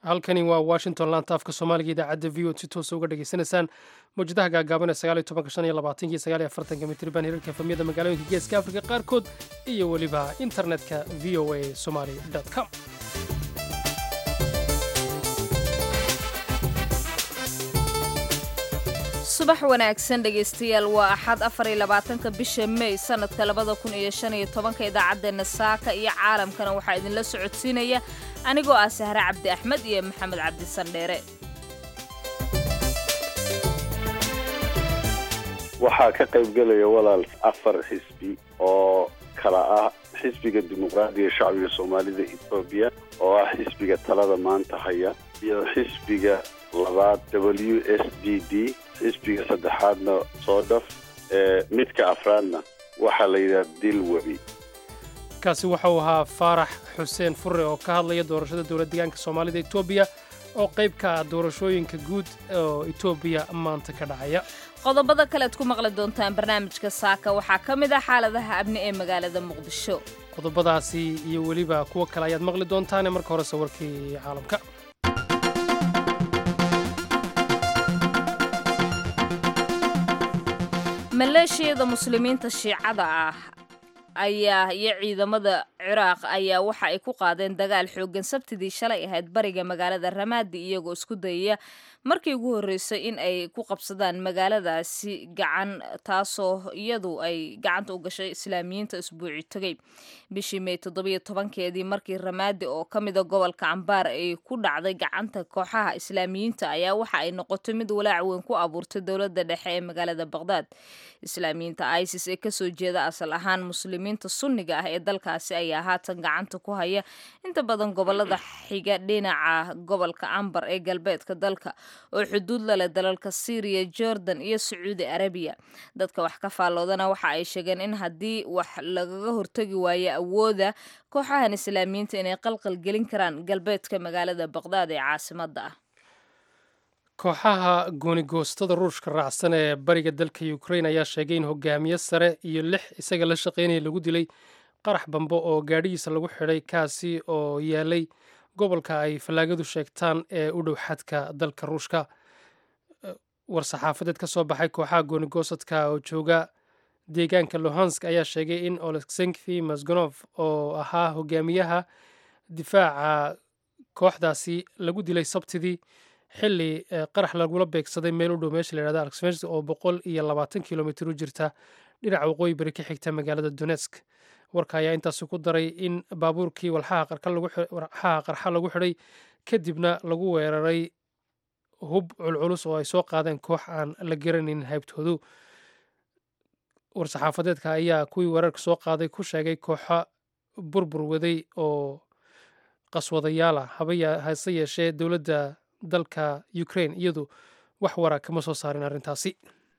halkani waa washington laanta afka soomaaliga idaacadda v o si toosa uga dhageysanaysaan mawjadaha gaagaaban ee sagaaliyo tobanka shan iyo labaatanki sagaaliyo afartanka mitriban hirarka efamyada magaalooyinka geeska afrika qaarkood iyo weliba internetka v o a somaly com subax wanaagsan dhegaystayaal waa axad afar iyo labaatanka bisha mey sanadka labada kun iyo shan iyo tobanka idaacaddeenna saaka iyo caalamkana waxaa idinla socodsiinaya anigoo ah sahre cabdi axmed iyo maxamed cabdi sandheere waxaa ka qaybgelaya walaal afar xisbi oo kala ah xisbiga dimuqraadiga shacbiga soomaalida etoobiya oo ah xisbiga talada maanta haya iyo xisbiga labaad w s d d xisbiga saddexaadna soodhaf ee midka afraadna waxaa la yidhaha dil webi kaasi waxauu ahaa faarax xuseen fure oo ka hadlaya doorashada dowlad deegaanka soomaalida etoobiya oo qayb ka ah doorashooyinka guud oo etoobiya maanta ka dhacaya qodobada kalead ku maqli doontaan barnaamijka saaka waxaa ka mid ah xaaladaha amni ee magaalada muqdisho qodobadaasi iyo weliba kuwo kale ayaad maqli doontaane marka horese warkii caalamka maleeshiyada muslimiinta shiicada ah ayaa iyo ciidamada ciraaq ayaa waxa ay ku qaadeen dagaal xooggan sabtidii shalay ahayd bariga magaalada ramaadi iyagoo isku dayaya markii ugu horreysay in ay ku qabsadaan magaaladaasi gacan taasoo iyadu ay gacanta u gashay islaamiyiinta isbuuci tegay bishii mey toddobiyo tobankeedii markii ramaadi oo ka mida gobolka cambaar ay ku dhacday gacanta kooxaha islaamiyiinta ayaa waxa ay noqotay mid walaac weyn ku abuurtay dowladda dhexe ee magaalada baqdaad islaamiyiinta isis ee kasoo jeeda asal ahaan muslimiinta sunniga ah ee dalkaasi ayaa haatan gacanta ku haya inta badan gobolada xiga dhinaca gobolka ambar ee galbeedka dalka oo xuduud lale dalalka syriya jordan iyo sacuudi arabiya dadka wax ka faalloodana waxa ay sheegeen in haddii wax lagaga hortagi waayo awooda kooxahan islaamiyiinta inay qalqal gelin karaan galbeedka magaalada baqdaad ee caasimadda ah kooxaha goonigoostada ruushka raacsan ee bariga dalka ukrain ayaa sheegay in hogaamiye sare iyo lix isaga la shaqaynaya lagu dilay qarax bambo oo gaadhigiisa lagu xidhay kaasi oo yaalay gobolka ay fallaagadu sheegtaan ee u dhow xadka dalka ruushka war-saxaafadeed ka soo baxay kooxaha goonigoosadka oo jooga deegaanka lohansk ayaa sheegay in oleksenkhi masgonof oo ahaa hogaamiyaha difaaca kooxdaasi lagu dilay sabtidii xili qarax lagula beegsaday meel u dhow meesha la yhahda alexmers oo boqol iyo labaatan kilomitr u jirta dhinaca waqooyi bari ka xigta magaalada donetsk warka ayaa intaasi ku daray in baabuurkii walxaha qarxa lagu xidhay kadibna lagu weeraray hub culculus oo ay soo qaadeen koox aan la garanayn haybtoodu war-saxaafadeedka ayaa kuwii weerarka soo qaaday ku sheegay kooxo burbur waday oo qaswadayaala hase yeeshee dowladda dalka ukrain iyadu wax wara kama soo saarin arrintaasi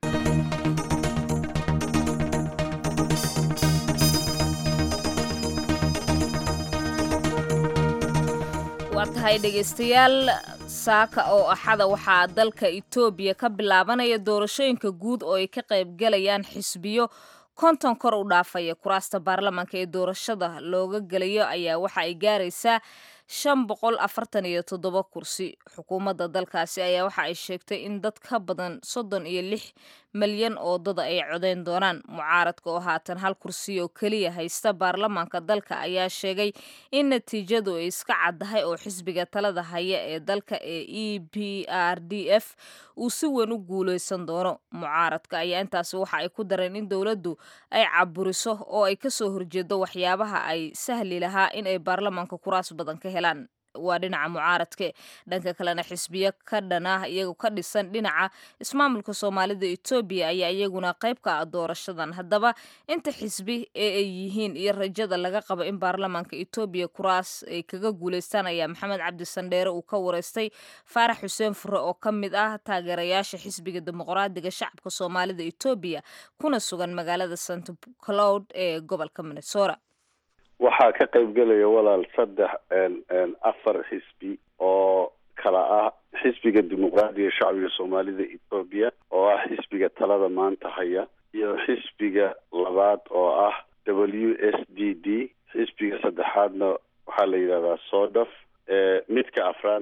waa tahay dhegaystayaal saaka oo axada waxaa dalka etoobiya ka bilaabanaya doorashooyinka guud oo ay ka qaybgalayaan xisbiyo konton kor u dhaafaya kuraasta baarlamaanka ee doorashada looga gelayo ayaa waxa ay gaaraysaa shan boqol afartan iyo toddoba kursi xukuumadda dalkaasi ayaa waxa ay sheegtay in dad ka badan soddon iyo lix malyan oo dada ay codeyn doonaan mucaaradka oo haatan hal kursi oo keliya haysta baarlamaanka dalka ayaa sheegay in natiijadu ay iska caddahay oo xisbiga talada haya ee dalka ee e b r d f uu si weyn u guuleysan doono mucaaradka ayaa intaasi waxa ay ku dareen in dowladdu ay caburiso oo ay kasoo horjeedo waxyaabaha ay sahli lahaa in ay baarlamaanka kuraas badan ka helaan waa dhinaca mucaaradke dhanka kalena xisbiyo ka dhan ah iyagu ka dhisan dhinaca ismaamulka soomaalida etoobiya ayaa iyaguna qayb ka ah doorashadan haddaba inta xisbi ee ay yihiin iyo rajada laga qabo in baarlamaanka etoobiya kuraas ay kaga guuleystaan ayaa maxamed cabdi sandheere uu ka wareystay faarax xuseen fure oo ka mid ah taageerayaasha xisbiga dimuqraadiga shacabka soomaalida etoobiya kuna sugan magaalada st cloud ee gobolka minnesota waxaa ka qaybgelaya walaal saddex afar xisbi oo kala ah xisbiga dimuqraadiga shacbiga soomaalida etoobiya oo ah xisbiga talada maanta haya iyo xisbiga labaad oo ah w s d d xisbiga saddexaadna waxaa la yidhahdaa soodhaf midka afraadna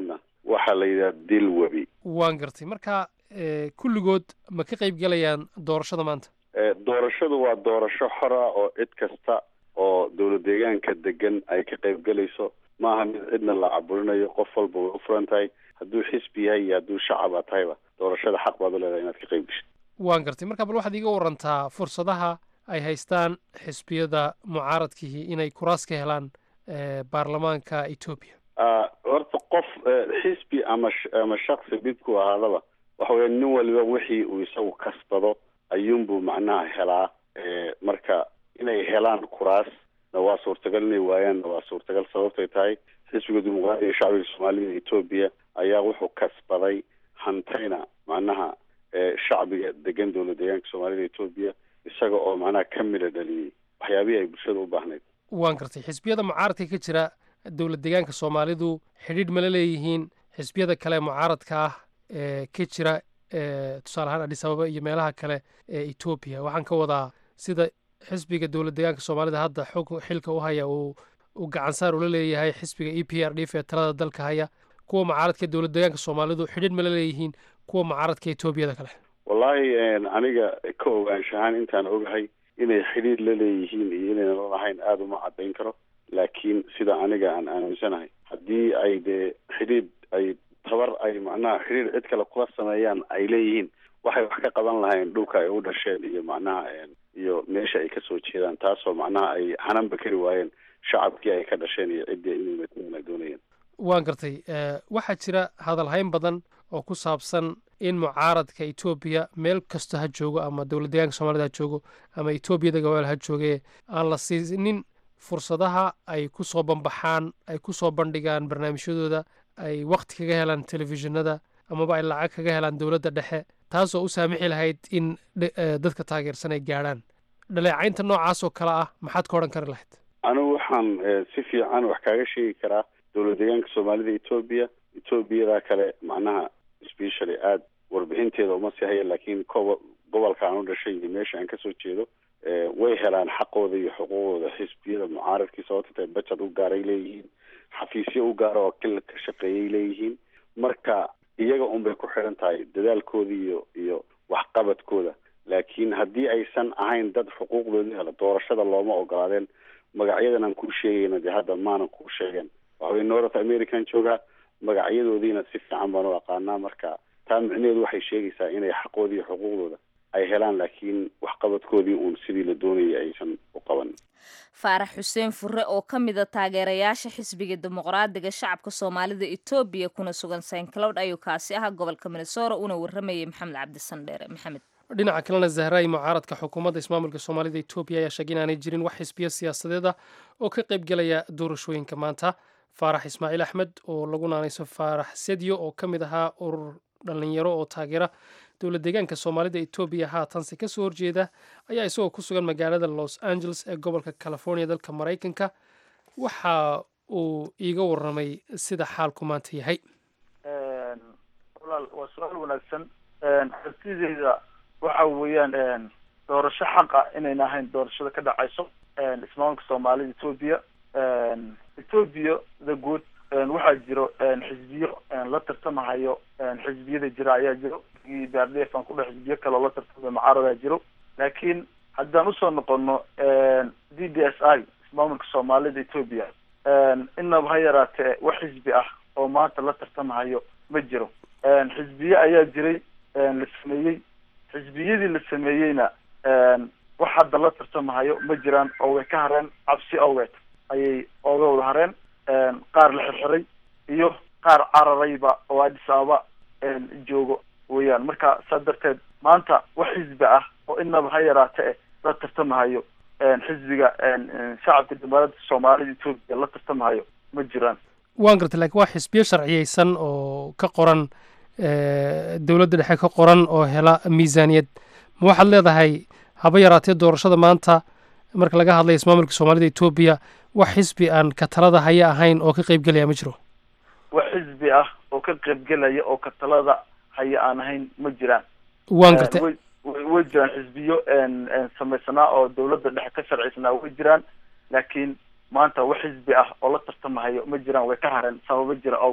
waxaa la yidhaha dil webi waan gartay marka kulligood ma ka qayb gelayaan doorashada maanta doorashadu waa doorasho xora oo cid kasta oo dowlad deegaanka degan ay ka qayb gelayso maaha mid cidna la caburinayo qof walba way u furan tahay hadduu xisbi yahay iyo hadduu shacaba tahayba doorashada xaq baad u leedahay inaad ka qayb geshid waan gartay marka bal waxaad iiga warantaa fursadaha ay haystaan xisbiyada mucaaradkihii inay kuraas ka helaan baarlamaanka etoobiya horta qof xisbi ama ama shaksi midku ahaadaba waxa weya nin waliba wixii uu isagu kasbado ayuunbuu macnaha helaa marka inay helaan kuraasna waa suurtagal inay waayaanna waa suurtagal sababtay tahay xisbiga dimuqraadiga shacbiga soomaalida etoobiya ayaa wuxuu kasbaday hantayna macnaha shacbiga degan dowlad deegaanka soomaalida etoobiya isaga oo macnaha ka midha dhaliyey waxyaabihii ay bulshada u baahnayd waan gartay xisbiyada mucaaradka ka jira dowlad deegaanka soomaalidu xidhiidh mala leeyihiin xisbiyada kale mucaaradka ah ee ka jira tusaale ahaan adhis ababa iyo meelaha kale ee etoobiya waxaan ka wadaa sida xisbiga dowlad deegaanka soomaalida hadda xog xilka u haya uu uu gacansaar ula leeyahay xisbiga e p r d f ee talada dalka haya kuwa mucaaradka dowlad deegaanka soomaalidu xidhiidh mala leeyihiin kuwa mucaaradka etoobiyada kale wallaahi aniga ka ogaanshahaan intaan ogahay inay xidhiidh la leeyihiin iyo inayna la lahayn aada uma caddayn karo laakiin sida aniga aan aaminsanahay haddii ay dee xidhiidh ay tabar ay macnaha xidhiidh cid kale kula sameeyaan ay leeyihiin waxay wax ka qaban lahayn dhulka ay u dhasheen iyo macnaha iyo meesha ay kasoo jeedaan taasoo macnaha ay hananba kari waayeen shacabkii ay ka dhasheen iyo ciddii inay matalan ay doonayeen waan gartay waxaa jira hadalhayn badan oo ku saabsan in mucaaradka etoobiya meel kasta ha joogo ama dowlad deegaanka soomaalida ha joogo ama etoobiyada gabaal ha joogee aan la siinin fursadaha ay ku soo banbaxaan ay ku soo bandhigaan barnaamijyadooda ay wakti kaga helaan telefishinada amaba ay lacag kaga helaan dowladda dhexe taasoo u saamixi lahayd in dadka taageersan ay gaadhaan dhaleecaynta noocaas oo kale ah maxaad ka odhan kari lahayd anigu waxaan si fiican wax kaaga sheegi karaa dowlad deegaanka soomaalida etoobiya etoobiyada kale macnaha specially aada warbixinteeda uma sii haya laakiin kobo gobolka aan u dhashay iyo meesha aan kasoo jeedo way helaan xaqooda iyo xuquuqooda xisbiyada mucaaradkii sababta tahay bajad u gaaray leeyihiin xafiisyo u gaara oo kila ka shaqeeyay leeyihiin marka iyaga unbay ku xidhan tahay dadaalkooda iyo iyo waxqabadkooda laakiin haddii aysan ahayn dad xuquuqdoodii hela doorashada looma ogolaadeen magacyadan aan kuu sheegayna dee hadda maanan kuu sheegeen waxaway north american joogaa magacyadoodiina si fiican baan u aqaanaa marka taa micnaheedu waxay sheegaysaa inay xaqoodii iyo xuquuqdooda ay helaan laakiin waxqabadkoodii uun sidii la doonayay aysan u qaban faarax xuseen fure oo ka mida taageerayaasha xisbiga dimuqraadiga shacabka soomaalida etoobiya kuna sugan saint cloud ayuu kaasi ahaa gobolka minnesora una waramayay maxamed cabdisandheere maxamed dhinaca kalena zahraay mucaaradka xukuumadda ismaamulka soomaalida etoobiya ayaa sheegay inaanay jirin wax xisbiyo siyaasadeed ah oo ka qayb gelaya doorashooyinka maanta faarax ismaaciil axmed oo lagu naanayso faarax sedyo oo ka mid ahaa urur dhallinyaro oo taageera dowlad deegaanka soomaalida etoobiya haatanse ka soo horjeeda ayaa isagoo ku sugan magaalada los angeles ee gobolka california dalka maraykanka waxa uu iiga waramay sida xaalku maanta yahay walaal waa su-aal wanaagsan aragtideyda waxa weeyaan doorasho xaqa inayna ahayn doorashada ka dhacayso ismaamulka soomaalida etoobiya etoobiya the good waxaa jiro xisbiyo la tartamahayo xisbiyada jira ayaa jiro bardef aan kudhe xisbiyo kaleo la tartamayo mucaaradaa jiro laakiin haddaan usoo noqono d d s i ismaamulka soomaalida etoobiya inaba ha yaraatee wax xisbi ah oo maanta la tartamahayo ma jiro xisbiye ayaa jiray la sameeyey xisbiyadii la sameeyeyna wax hadda la tartamahayo ma jiraan oo way ka hareen cabsi awgeed ayay ooga wada hareen qaar la xirxiray iyo qaar cararayba oo addis ababa joogo weeyaan marka saa darteed maanta wax xisbi ah oo inaba ha yaraate eh la tartamahayo xisbiga shacabka dimuqraadka soomaalida etoobiya la tartamahayo ma jiraan waan gartay lakiin waa xisbiyo sharciyeysan oo ka qoran dowladda dhexe ka qoran oo hela miisaaniyad ma waxaad leedahay haba yaraatee doorashada maanta marka laga hadlaya ismaamulka soomaalida etoobiya wax xisbi aan ka talada haya ahayn oo ka qayb gelaya ma jiro wax xisbi ah oo ka qaybgelaya oo ka talada haya aan ahayn ma jiraan waan gartay way way jiraan xisbiyo samaysanaa oo dowladda dhexe ka sharcisanaa way jiraan laakiin maanta wax xisbi ah oo la tartamahayo ma jiraan way ka hareen sababo jira awgeed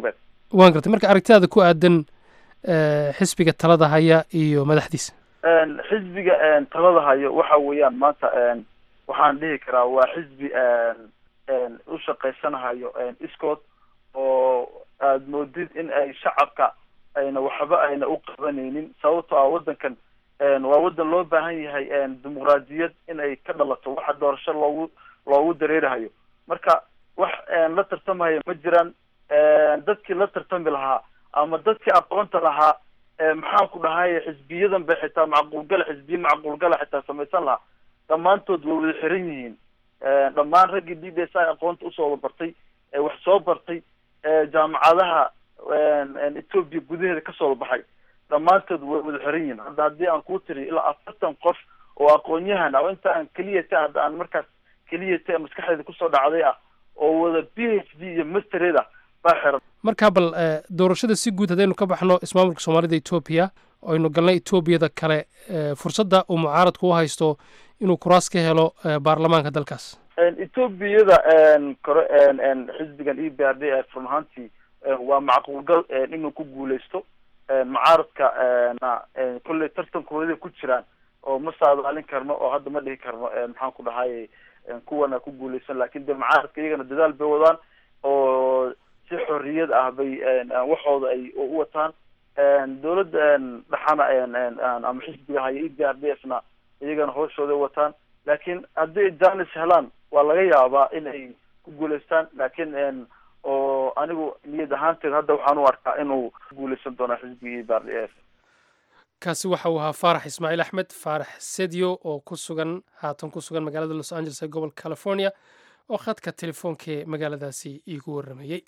waan gartay marka aragtidaada ku aadan xisbiga talada haya iyo madaxdiisa xisbiga talada hayo waxa weeyaan maanta waxaan dhihi karaa waa xisbi u shaqaysanahayo iskood oo aada moodid in ay shacabka ayna waxba ayna u qabanaynin sababtoo ah waddankan waa waddan loo baahan yahay dimuqraadiyad in ay ka dhalato waxa doorasho loogu loogu dareerahayo marka wax la tartamaya ma jiraan dadkii la tartami lahaa ama dadkii aqoonta lahaa maxaan ku dhahay xisbiyadan bay xitaa macquulgala xisbiye macquulgala xitaa samaysan lahaa dhammaantood way wada xiran yihiin dhammaan raggii d b s i aqoonta usoo bartay wax soo bartay jaamacadaha etoobiya gudaheeda kasoo baxay dhammaantood way wada xiran yihiin hadda haddii aan kuu tiri ilaa afartan qof oo aqoon-yahan ah oo inta aan keliya ta hadda aan markaas keliya ta maskaxdeeda kusoo dhacday ah oo wada b h d iyo mastered ah baa xiran markaa bal doorashada si guud haddaynu ka baxno ismaamulka soomaalida etoobiya aynu galnay etoobiyada kale fursadda uu mucaaradku u haysto inuu kuraas ka helo baarlamaanka dalkaas etoobiyada kore xisbigan e b r d run ahaantii waa macquulgal inuu ku guuleysto mucaaradka na kolley tartankooda ku jiraan oo ma saadaalin karno oo hadda ma dhihi karno maxaan ku dhahay kuwana ku guuleysan lakin de mucaaradka iyagana dadaal bay wadaan oo si xorriyad ah bay waxooda ay u wataan dawladda dhaxana ama xisbiga haya e b r d f na iyagana hooshooday wataan laakiin haddii janis helaan waa laga yaabaa in ay ku guuleystaan laakiin oo anigu niyad ahaanteed hadda waxaan u arkaa inuu guuleysan doonaa xisbiga e b r d f kaasi waxa uu ahaa faarax ismaaciil axmed faarax sedyo oo ku sugan haatan ku sugan magaalada los angeles ee gobolka california oo khadka telefoonkae magaaladaasi iigu warramayey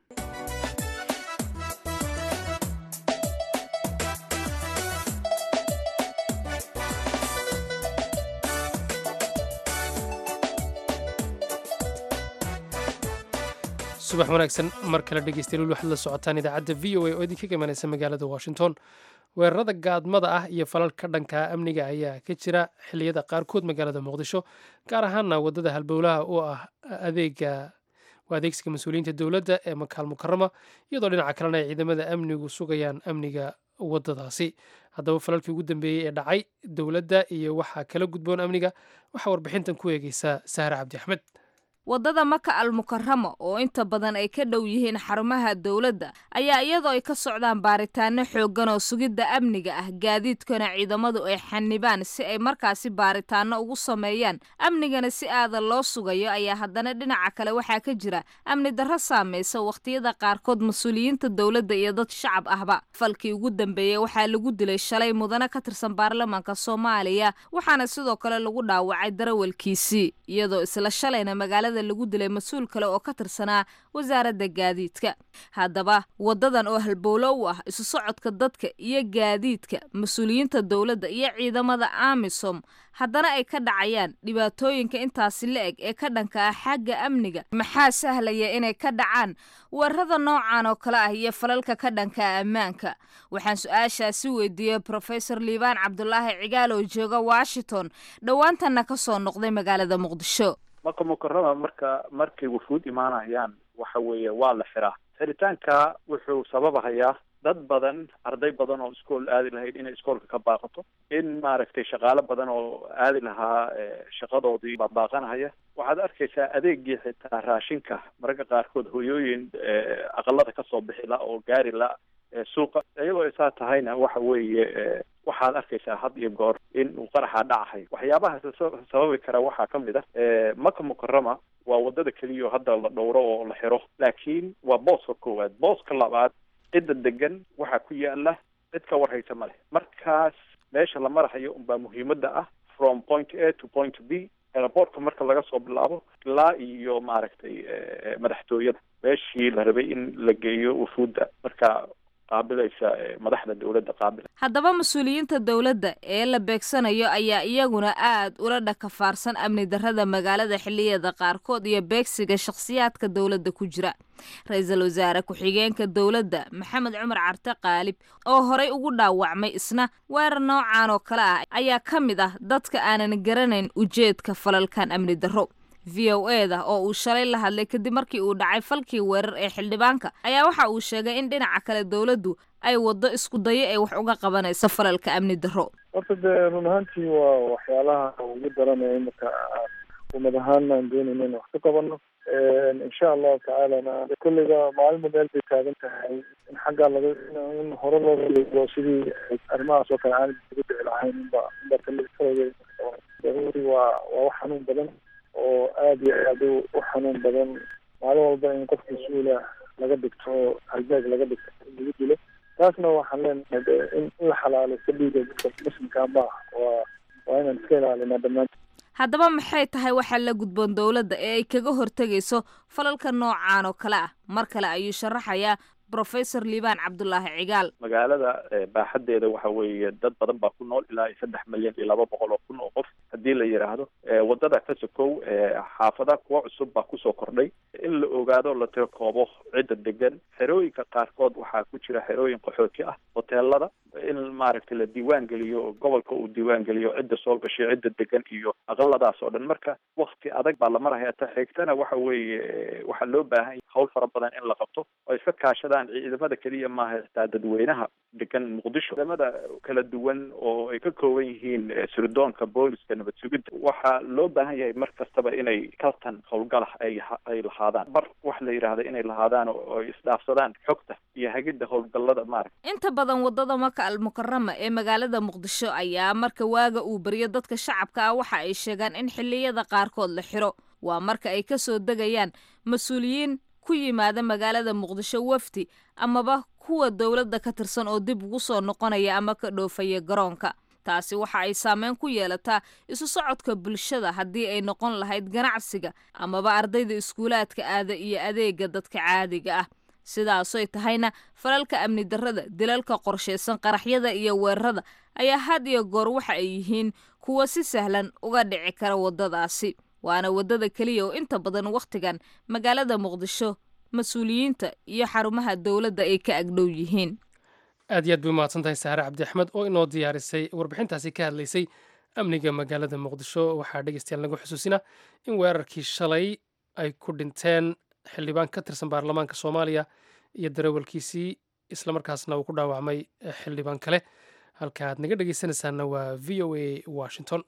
subax wanaagsan mar kale dhegeystayaal waxaad la socotaan idaacadda v o a oo idinka imanaysa magaalada washington weerarada gaadmada ah iyo falalka dhanka amniga ayaa ka jira xilliyada qaarkood magaalada muqdisho gaar ahaana wadada halbowlaha oo ah adeega waa adeegsiga mas-uuliyiinta dowladda ee makaal mukarama iyadoo dhinaca kalena ay ciidamada amnigu sugayaan amniga wadadaasi haddaba falalkii ugu dambeeyey ee dhacay dowladda iyo waxaa kala gudboon amniga waxaa warbixintan ku eegeysa sahre cabdi axmed waddada maka al mukarama oo inta badan ay ka dhow yihiin xarumaha dowladda ayaa iyadoo ay ka socdaan baaritaano xooggan oo sugidda amniga ah gaadiidkana ciidamadu ay xanibaan si ay markaasi baaritaano ugu sameeyaan amnigana si aadan loo sugayo ayaa haddana dhinaca kale waxaa ka jira amni darro saamaysa wakhtiyada qaarkood mas-uuliyiinta dowladda iyo dad shacab ahba falkii ugu dambeeyey waxaa lagu dilay shalay mudane ka tirsan baarlamaanka soomaaliya waxaana sidoo kale lagu dhaawacay darawalkiisii iyadoo isla shalayna magaalada lagu dilay mas-uul kale oo ka tirsanaa wasaaradda gaadiidka haddaba wadadan oo halbowlo u ah isu socodka dadka iyo gaadiidka mas-uuliyiinta dowladda iyo ciidamada amisom haddana ay ka dhacayaan dhibaatooyinka intaasi la eg ee ka dhanka ah xagga amniga maxaa sahlaya inay ka dhacaan weerarada noocan oo kale ah iyo falalka ka dhanka ah ammaanka waxaan su-aashaasi weydiiyey profesor liibaan cabdulaahi cigaal oo jooga washington dhowaantanna ka soo noqday magaalada muqdisho maka mukarama marka markay wufuud imaanayaan waxa weeye waa la xiraa xiritaanka wuxuu sababahayaa dad badan arday badan oo iskool aadi lahayd inay iskoolka ka baaqato in maaragtay shaqaalo badan oo aadi lahaa shaqadoodii baaqanahaya waxaad arkaysaa adeegii xitaa raashinka mararka qaarkood hoyooyin aqalada kasoo bixi la oo gaari la suuqa iyadoo isaa tahayna waxa weeye waxaad arkaysaa had iyo goor in uu qaraxa dhacahay waxyaabaha sababi kara waxaa ka mid ah maka mukarama waa wadada keliya oo hadda la dhowro oo la xiro laakiin waa booska koowaad booska labaad cidda degan waxaa ku yaala cid ka warhaysa ma leh markaas meesha la marahayo unbaa muhiimadda ah from point a to point b airportka marka laga soo bilaabo ilaa iyo maaragtay madaxtooyada meeshii la rabay in la geeyo wufuudda marka qaabilaysa madaxda dowladda qaabila haddaba mas-uuliyiinta dowladda ee la beegsanayo ayaa iyaguna aad ula dhakafaarsan amni darrada magaalada xilliyada qaarkood iyo beegsiga shakhsiyaadka dowladda ku jira ra-iisul wasaare ku-xigeenka dowladda maxamed cumar carte qaalib oo horey ugu dhaawacmay isna weerar noocan oo kale ah ayaa ka mid ah dadka aanan garanayn ujeedka falalkan amni darro v o e da oo uu shalay la hadlay kadib markii uu dhacay falkii weerar ee xildhibaanka ayaa waxa uu sheegay in dhinaca kale dowladdu ay waddo isku dayo ay wax uga qabanayso falalka amni darro horta dee run ahaantii waa waxyaalaha ugu daranaya imika xukuumad ahaan aan doonayna in wax ka qabano insha allahu tacaalana kolleyba maalinba meel bay taagan tahay in xaggaa laga in hore loo raligo sidii arrimahaas oo kale aan uga dhici lahayn inba inba kalruri waa waa wax xanuun badan oo aada iyo aada u xanuun badan maalin walba in qofka mas-uula laga dhigto halbeeg laga dhigto lagu dilo taasna waxaan leenahay in la xalaalaysto dhiiga dadka muslimkaa maaha waa waa inaan iska ilaalinaa dhammaantood haddaba maxay tahay waxaa la gudboon dowladda ee ay kaga hortegayso falalka noocaan oo kale ah mar kale ayuu sharaxayaa professor liibaan cabdulaahi cigaal magaalada baaxadeeda waxa weeye dad badan baa ku nool ilaa iyo saddex milyan iyo laba boqol oo kun oo qof haddii la yidhaahdo wadada kasokow xaafada kuwa cusub baa kusoo kordhay in la ogaado la tirkoobo cidda degan xerooyinka qaarkood waxaa ku jira xerooyin qaxooti ah hoteelada in maaragtay la diiwaan geliyo gobolka uu diiwaan geliyo cidda soo gashay cidda degan iyo aqaladaas oo dhan marka wakti adag baa la maraya ta xigtana waxa weeye waxaa loo baahan yahay hawl fara badan in la qabto oo iska kaashadaan ciidamada keliya maaha xitaa dadweynaha degan muqdisho ciidamada kala duwan oo ay ka kooban yihiin sirdoonka booliska nabad sugidda waxaa loo baahan yahay mar kastaba inay kaltan howlgalah ay ay lahaadaan mar wax la yidhaahda inay lahaadaan oo ay isdhaafsadaan xogta iyo hagidda howlgallada maaragta inta badan wadada maka almukarama ee magaalada muqdisho ayaa marka waaga uu beriyo dadka shacabka ah waxa ay sheegaan in xilliyada qaarkood la xiro waa marka ay ka soo degayaan mas-uuliyiin ku yimaada magaalada muqdisho wafdi amaba kuwa dowladda ka tirsan oo dib ugu soo noqonaya ama ka dhoofaya garoonka taasi waxa ay saameyn ku yeelataa isu socodka bulshada haddii ay noqon lahayd ganacsiga amaba ardayda iskuulaadka aada iyo adeega dadka caadiga ah sidaasoy tahayna falalka amni darrada dilalka qorshaysan qaraxyada iyo weerarada ayaa had iyo goor waxa ay yihiin kuwa si sahlan uga dhici kara waddadaasi waana waddada keliya oo inta badan wakhtigan magaalada muqdisho mas-uuliyiinta iyo xarumaha dowladda ay ka agdhow yihiin aad iyo aad bay umahadsan tahay saare cabdi axmed oo inoo diyaarisay warbixintaasi ka hadlaysay amniga magaalada muqdisho waxaa dhegeystayaal nagu xusuusina in weerarkii shalay ay ku dhinteen xildhibaan ka tirsan baarlamaanka soomaaliya iyo darawalkiisii islamarkaasna uu ku dhaawacmay xildhibaan kale halka aad naga dhegeysanaysaana waa v o a washington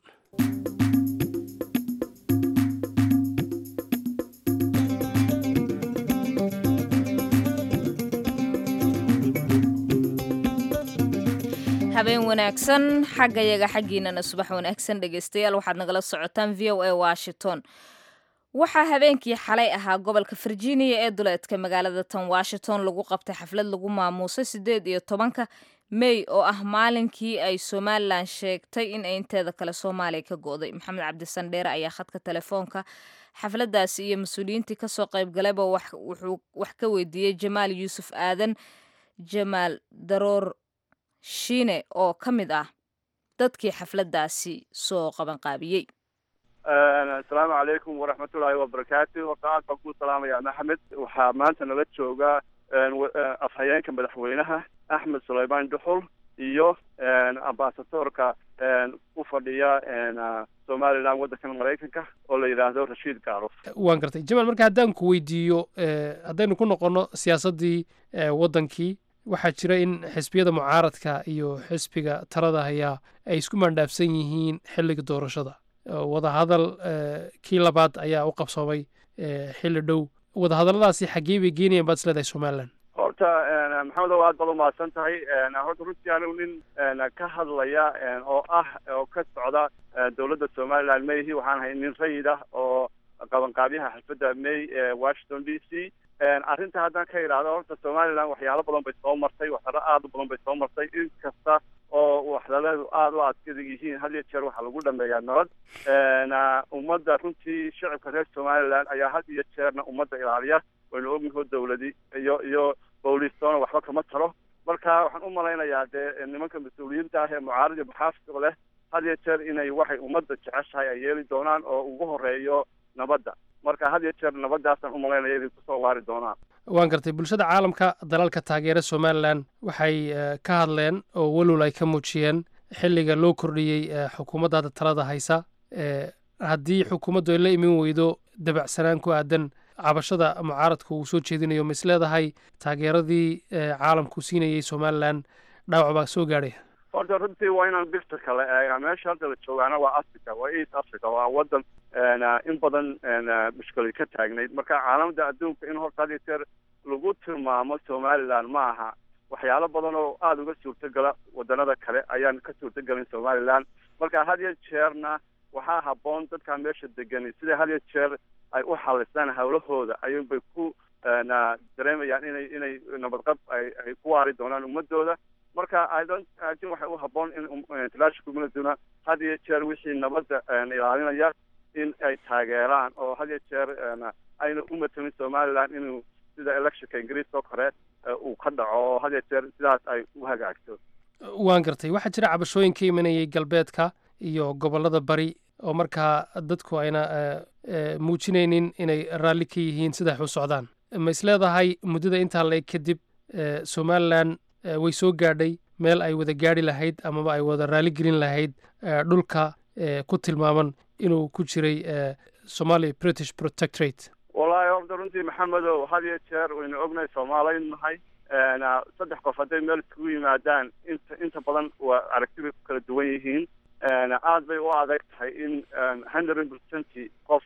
habeen wanaagsan xaggayaga xaggiinana subax wanaagsan dhegeystayaal waxaad nagala socotaan v o a washington waxaa habeenkii xalay ahaa gobolka virginia ee duleedka magaalada tan washington lagu qabtay xaflad lagu maamuusay siddeed iyo tobanka mey oo ah maalinkii ay somalilan sheegtay in ay inteeda kale soomaaliya ka go'day maxamed cabdisandheere ayaa khadka telefoonka xafladaasi iyo mas-uuliyiintii kasoo qaybgalayba wuxuu wax ka weydiiyey jamaal yuusuf aadan jamaal daroor shiine oo ka mid ah dadkii xafladaasi soo qabanqaabiyey asalaamu calaykum waraxmatullaahi wabarakaatu horta aad baan kuu salaamaya maxamed waxaa maanta nala jooga afhayeenka madaxweynaha axmed sulaymaan duxul iyo ambasadoorka u fadhiya somalilan waddankan maraykanka oo la yidhaahdo rashiid gaaruf waan gartay jamaal marka haddaan ku weydiiyo haddaynu ku noqono siyaasaddii waddankii waxaa jira in xisbiyada mucaaradka iyo xisbiga talada hayaa ay isku maandhaafsan yihiin xilliga doorashada wadahadal kii labaad ayaa u qabsoomay xilli dhow wadahadalladaasi xaggee bay geenayaan baad isleedahay somalilan horta maxamedow aad baad umahadsan tahay horta runtii anigu nin ka hadlaya oo ah oo ka socda dowladda somaliland mayhi waxaan ahay nin rayid ah oo qabanqaabyaha xalfadda may ee washington d c arrinta haddaan ka idhaahdo horta somaliland waxyaalo badan bay soo martay waxyaalo aada u badan bay soo martay in kasta oo waxdaleedu aada u adkadag yihiin had iyo jeer waxaa lagu dhameeyaa nabad ummadda runtii shacabka reer somaliland ayaa had iyo jeerna ummadda ilaaliya waynu ognaho dowladi iyo iyo boolistoona waxba kama taro marka waxaan u malaynayaa dee nimanka mas-uuliyiinta ah ee mucaarad iyo maxaafidka leh had iyo jeer inay waxay ummadda jeceshahay ay yeeli doonaan oo ugu horeeyo nabadda marka had iyo jeer nabaddaasaan u malaynaya inay kusoo waari doonaan waan gartay bulshada caalamka dalalka taageera somalilan waxay ka hadleen oo welwal ay ka muujiyeen xilliga loo kordhiyey xukuumadda hadda talada haysa haddii xukuumaddu ay la imin weydo dabacsanaan ku aadan cabashada mucaaradka uu soo jeedinayo ma is leedahay taageeradii caalamku siinayay somalilan dhaawac baa soo gaadhaya horta runtii waa inaan birta kale eega meesha hadda la joogaana waa africa waa east africa waa wadan in badan mushkilad ka taagnayd marka caalamada adduunka in horta had iyo jeer lagu tilmaamo somaliland ma aha waxyaalo badan oo aada uga suurtogala wadanada kale ayaan ka suurtogelin somaliland marka had iyo jeerna waxaa habboon dadkaa meesha degani sida had iyo jeer ay u xalisaan hawlahooda ayuunbay ku dareemayaan inay inay nabadqab ay ay ku waari doonaan ummadooda marka idontin waxay u habboon in international communityduna had iyo jeer wixii nabadda ilaalinaya in ay taageeraan oo had iyo jeer ayna u matelin somaliland inuu sida electionka ingiriiska oo kale uu ka dhaco oo had iyo jeer sidaas ay u hagaagto waan gartay waxaa jira cabashooyin ka imanayay galbeedka iyo gobollada bari oo markaa dadku ayna muujinaynin inay raalli ka yihiin siday u socdaan ma is leedahay muddada intaa la-eg kadib somalilan way soo gaadhay meel ay wada gaadhi lahayd amaba ay wada raalli gelin lahayd dhulka ku tilmaaman inuu ku jiray somalia british protectorate wallaahi horta runtii maxamedow had iyo jeer waynu ognahay soomaaliyn nahay saddex qof hadday meel iskugu yimaadaan inta inta badan waa aragti bay ku kala duwan yihiin aad bay u adag tahay in hundred percenty qof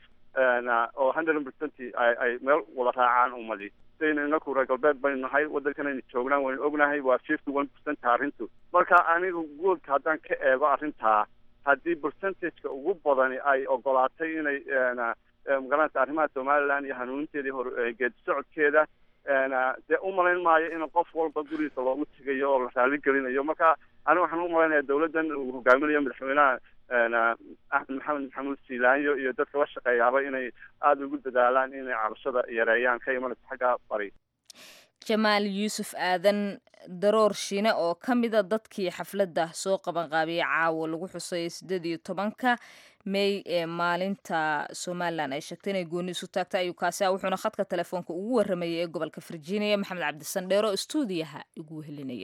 oo hundred percenty ay ay meel wada raacaan ummadi sidaynu inaku reer galbeed baynu nahay waddankanaynu joognaan waynu ognahay waa fifty one percent arrintu marka anigu guudka haddaan ka eego arrintaa haddii percentageka ugu badani ay ogolaatay inay magaranaysa arrimaha somaliland iyo hanuuninteedii hore geedi socodkeeda dee umalayn maayo in qof walba gurigiisa loogu tegayo oo la raali gelinayo marka aniga waxaan u malaynayaa dawladdan uu hogaaminayo madaxweynaha axmed maxamed maxamuud siilaanyo iyo dadka la shaqeeyaaba inay aada ugu dadaalaan inay cabashada yareeyaan ka imanaysa xagga bari jamaal yuusuf aadan daroor shine oo ka mida dadkii xafladda soo qabanqaabiyey caawa lagu xusayay siddeed iyo tobanka may ee maalinta somalilan ay sheegtay inay gooni isu taagtay ayuu kaasi ah wuxuuna khadka telefoonka ugu warramayay ee gobolka virginia maxamed cabdisandheero stuudiyaha igu wehelinaya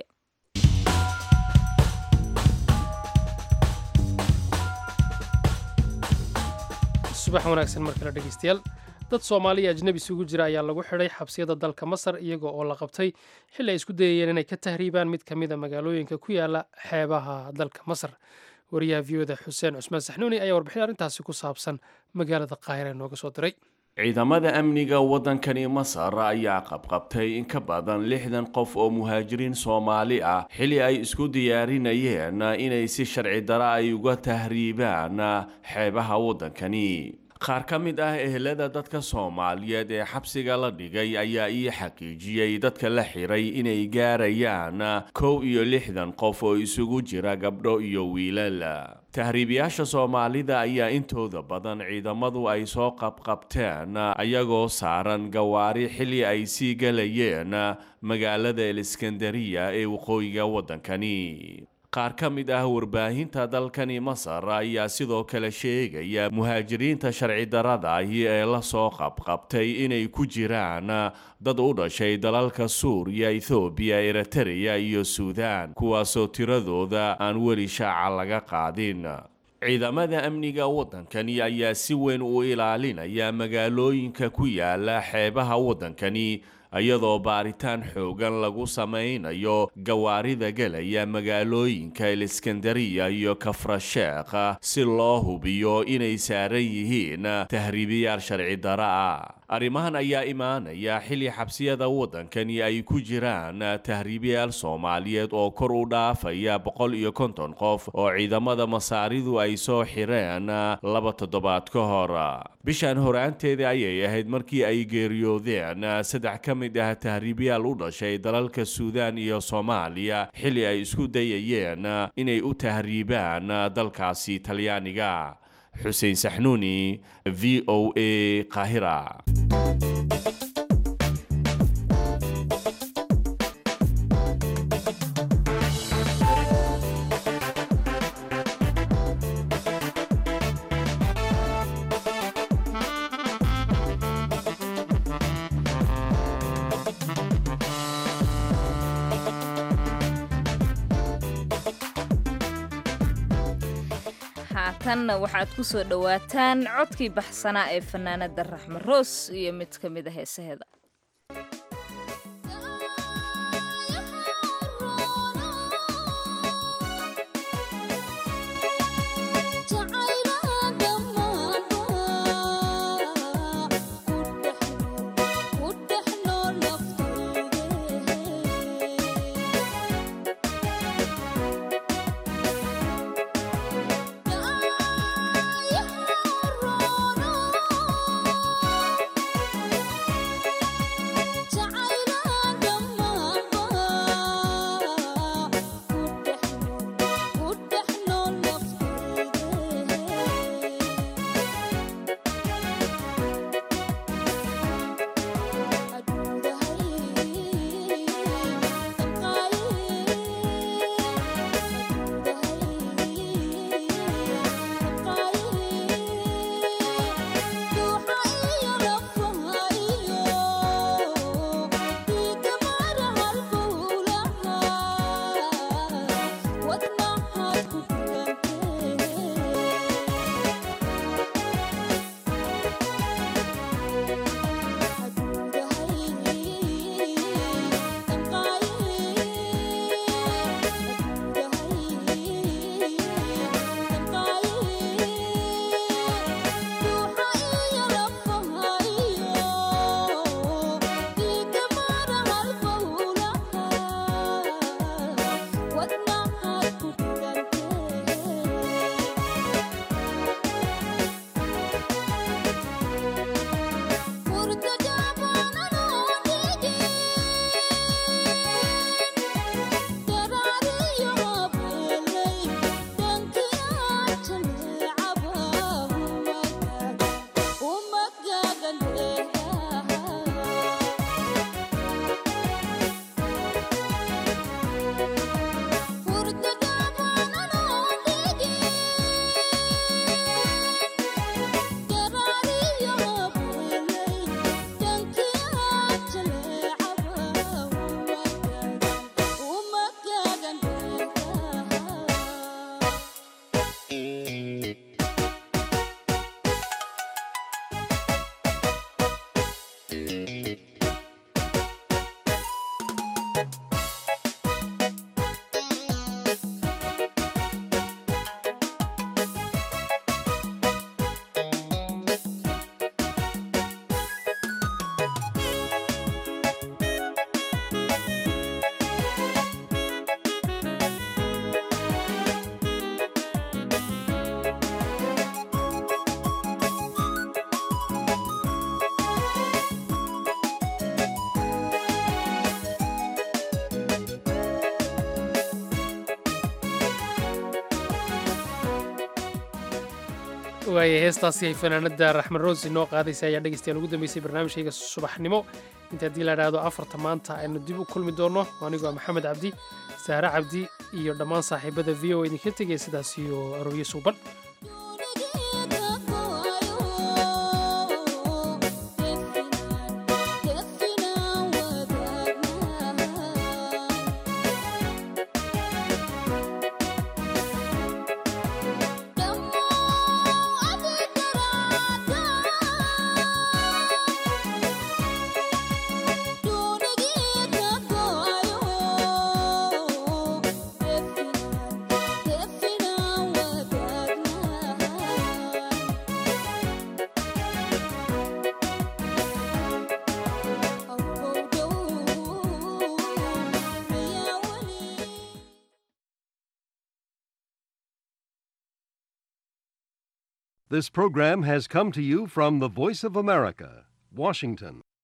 subax wanaagsan mar kale dhegeystayaal dad soomaaliya ajnebi isugu jira ayaa lagu xidhay xabsiyada dalka masar iyaga oo la qabtay xilli ay isku dayayeen inay ka tahriibaan mid ka mida magaalooyinka ku yaala xeebaha dalka masar wariyaha v o da xuseen cusmaan saxnuuni ayaa warbixin arrintaasi ku saabsan magaalada qaahira nooga soo diray ciidamada amniga waddankani masar ayaa qabqabtay in ka badan lixdan qof oo muhaajiriin soomaali ah xilli ay isku diyaarinayeen inay si sharci dara ay uga tahriibaan xeebaha waddankani qaar ka mid ah ehelada dadka soomaaliyeed ee xabsiga la dhigay ayaa ii xaqiijiyey dadka la xiray inay gaarayaan kow iyo lixdan qof oo isugu jira gabdho iyo wiilal tahriibiyaasha soomaalida ayaa intooda badan ciidamadu ay soo qabqabteen ayagoo saaran gawaari xilli ay sii galayeen magaalada eliskandariya ee waqooyiga waddankani qaar ka mid ah warbaahinta dalkani masar ayaa sidoo kale sheegaya muhaajiriinta sharci darada ahi ee la soo qabqabtay inay ku jiraan dad u dhashay dalalka suuriya ethoobiya eritereya iyo suudaan kuwaasoo tiradooda aan weli shaaca laga qaadin ciidamada amniga waddankani ayaa si weyn u ilaalinaya magaalooyinka ku yaala xeebaha waddankani iyadoo baaritaan xoogan lagu samaynayo gawaarida gelaya magaalooyinka eliskandariya iyo kafrasheekh si loo hubiyo inay saaran yihiin tahriibiyaal sharci dara ah arrimahan ayaa imaanaya xilli xabsiyada waddankani ay ku jiraan tahriibiyaal soomaaliyeed oo kor u dhaafaya boqol iyo konton qof oo ciidamada masaaridu ay soo xireen laba toddobaad ka hor bishan horaanteeda ayay ahayd markii ay geeriyoodeen saddex ka mid ah tahriibiyaal u dhashay dalalka suudaan iyo soomaaliya xilli ay isku dayayeen inay u tahriibaan dalkaasi talyaaniga xuseen saxnuuni v o a qaahira markanna waxaad ku soo dhowaataan codkii baxsanaa ee fanaanada raxme roos iyo mid ka mid a heesaheeda waaya heestaasi ay fanaanada raxmed roos inoo qaadaysa ayaa dhegeystayaal ugu dambeysay barnaamijkayga subaxnimo inta haddii la idhaahdo afarta maanta aynu dib u kulmi doonno anigoo maxamed cabdi sahre cabdi iyo dhammaan saaxiibada v o idinka tegaya sidaas iyo arooryo suuban This program has come to you from the Voice of America, Washington.